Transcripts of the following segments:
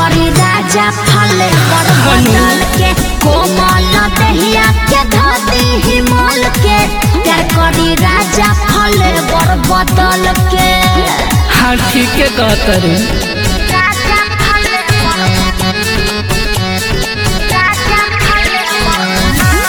करी राजा फले पर बदल के कोमल दहिया के धदी हिमल के प्यार करी राजा फले पर बदल के हाँ ठीक है कहतरी राजा फले राजा फले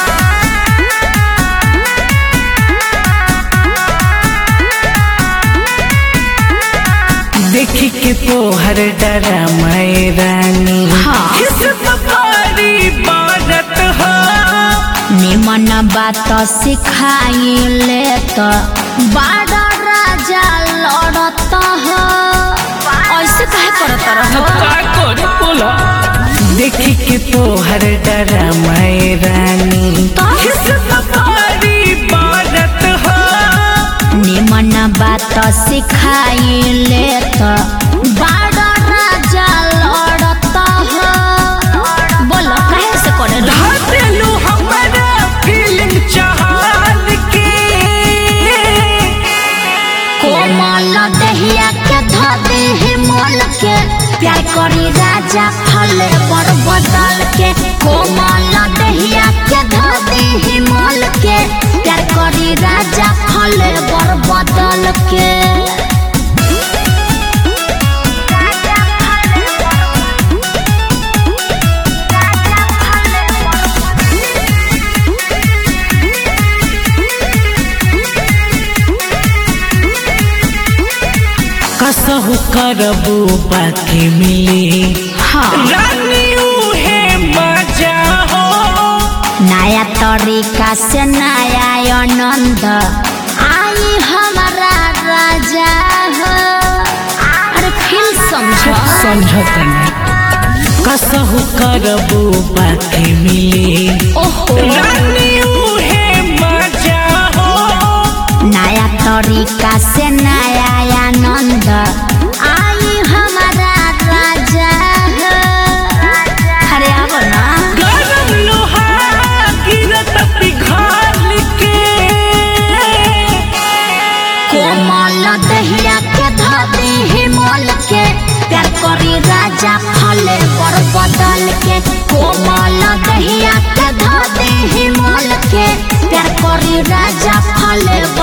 देखी के तोहर डरा मैं रानी हाँ। किस पारी बारत हो निमन बात सिखाइले तो बारह राजा लड़त हो ऐसे कहे करत रहो का करे बोला देखी के तोहर डरा मैं रानी तो? किस पारी बारत हो निमन बात सिखाइले तो बारह राजा लड़त हो बोलो कहे से करे रहो धातेलू हमारा फीलिंग चाहल के कोमल दहिया के धदे हिमल के प्यार करी राजा फले पर बदल के कोमल दहिया के धदे हिमल के प्यार करी राजा फले पर बदल के कसहु करबू बाकी मिली हाँ रानी उहे मजा हो नया तरीका से नया आनंद आई हमारा राजा हो अरे फिर समझो समझत कसहु करबू बाकी मिली ओहो रानी उहे मजा हो नया तरीका से नया आनंद आई हमारा राजा हो अरे आबो ना गरम लोहा गिरत पिघाल के कोमल दहिया के धदी हिमल के प्यार करी राजा फले पर बदल के कोमल दहिया के धदी हिमल के प्यार करी राजा फले